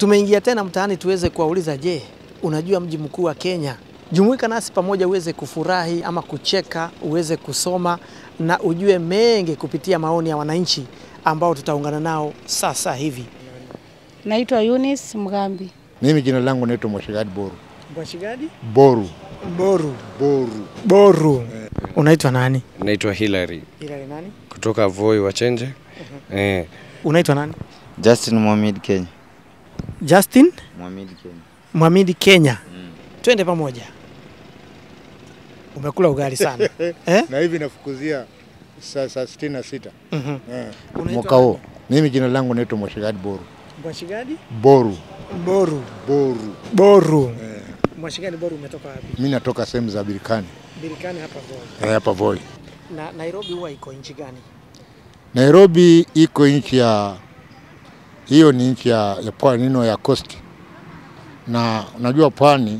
Tumeingia tena mtaani tuweze kuwauliza, je, unajua mji mkuu wa Kenya? Jumuika nasi pamoja uweze kufurahi ama kucheka, uweze kusoma na ujue mengi kupitia maoni ya wananchi ambao tutaungana nao sasa hivi. Naitwa Eunice Mgambi. Mimi jina langu naitwa Mwashigadi Boru. Mwashigadi Boru. Boru. Boru. Boru. Unaitwa nani? Naitwa Hilary Hilary nani? kutoka Voi Wachenje. Eh, Unaitwa nani? Justin Mohamed Kenya. Justin Mohamed Kenya. Mwamidi Kenya. Twende pamoja. Umekula ugali sana. eh? Na hivi nafukuzia saa saa sitini na sita Mhm. eh. Unaitwa mwaka huo. Mimi jina langu naitwa Mwashigadi Boru. Mwashigadi? Boru. Boru. Boru. Boru. Mwashigadi Boru umetoka wapi? Mimi natoka sehemu za Birikani Birikani hapa Voi. eh, hapa Voi. Na Nairobi huwa iko nchi gani? Nairobi iko nchi ya hiyo ni nchi ya, ya pwani nino ya coast, na unajua pwani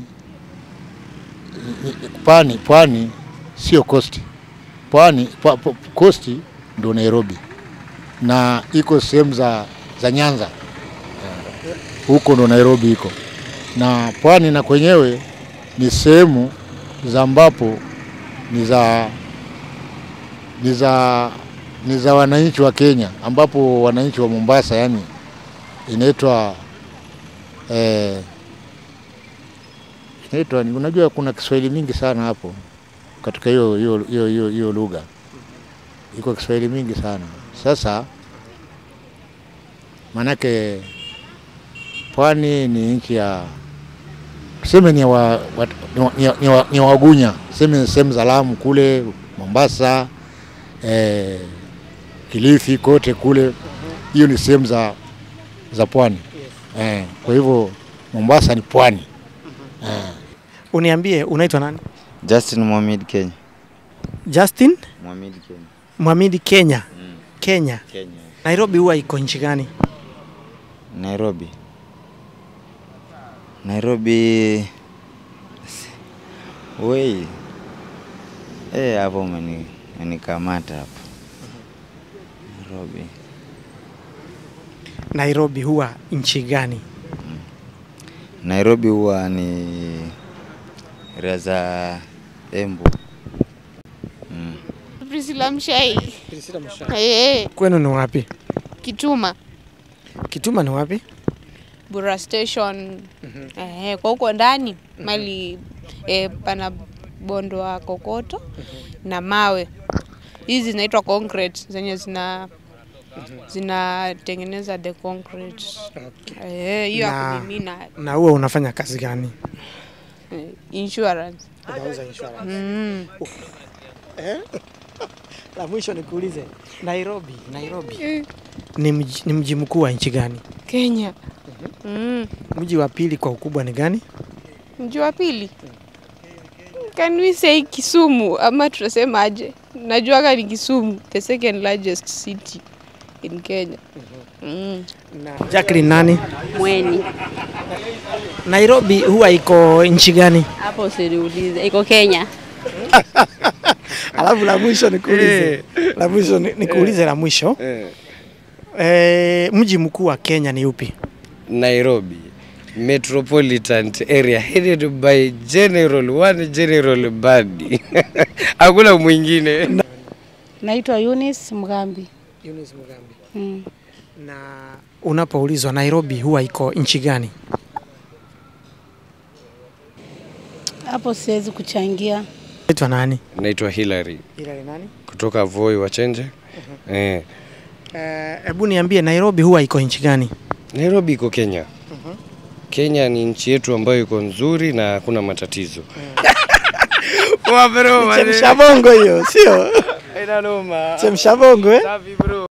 pwani pwani sio coast. Pwani pa, pa, coast ndio Nairobi, na iko sehemu za, za Nyanza huko ndo Nairobi iko, na pwani na kwenyewe ni sehemu za ambapo ni za ni za ni za wananchi wa Kenya, ambapo wananchi wa Mombasa, yani inaitwa eh, inaitwa ni- unajua, kuna Kiswahili mingi sana hapo katika hiyo hiyo hiyo hiyo hiyo lugha, iko Kiswahili mingi sana. Sasa manake pwani ni nchi ya tuseme ni wa, wa, ni, wa, ni, wa, ni, wa, ni Wagunya, tuseme sehemu za Lamu kule Mombasa eh, Kilifi kote kule, hiyo ni sehemu za, za pwani eh, kwa hivyo Mombasa ni pwani eh. Uniambie unaitwa nani? Justin Mohamed Kenya. Justin Mohamed Kenya. Mwamidi Kenya. Kenya. Kenya. Nairobi huwa iko nchi gani? Nairobi. Nairobi. Wei. Eh, hapo umeni umenikamata hapo. Nairobi. Nairobi huwa nchi gani? Nairobi huwa ni area za Embu. Mm. Priscilla Mshai. Eh, Kwenu ni wapi? Kituma. Kituma ni wapi? Bura Station. Eh, kwa huko ndani mali eh, pana bondo wa kokoto na mawe. Hizi zinaitwa concrete zenye zina zinatengeneza the concrete. Eh, hiyo ya Na- kumimina Na huwa unafanya kazi gani? eh, insurance. Unauza insurance. Mm. La mwisho nikuulize, Nairobi, Nairobi ni mji, ni mji mkuu wa nchi gani? Kenya. Mm. Mji wa pili kwa ukubwa ni gani? Mji wa pili can we say Kisumu ama tunasema aje? Najuaga ni Kisumu, the second largest city in Kenya. Mm. Na Jacqueline nani? Mweni Nairobi huwa iko nchi gani? hapo usiniulize, iko Kenya. Alafu la mwisho nikuulize, la mwisho ni- nikuulize la mwisho eh. e, mji mkuu wa Kenya ni upi? Nairobi metropolitan area headed by general one general Badi hakuna mwingine. Naitwa Eunice Mgambi. Eunice Mugambi. Mm. Na unapoulizwa Nairobi huwa iko nchi gani? Hapo siwezi kuchangia. Naitwa nani? Naitwa Hilary Hilary nani? kutoka Voi Wachenje. Eh, Hebu niambie Nairobi huwa iko nchi gani? Nairobi iko Kenya. Kenya ni nchi yetu ambayo iko nzuri na hakuna matatizo. Wa bro, Chemsha bongo hiyo, sio? Haina noma. Chemsha bongo eh? Safi bro.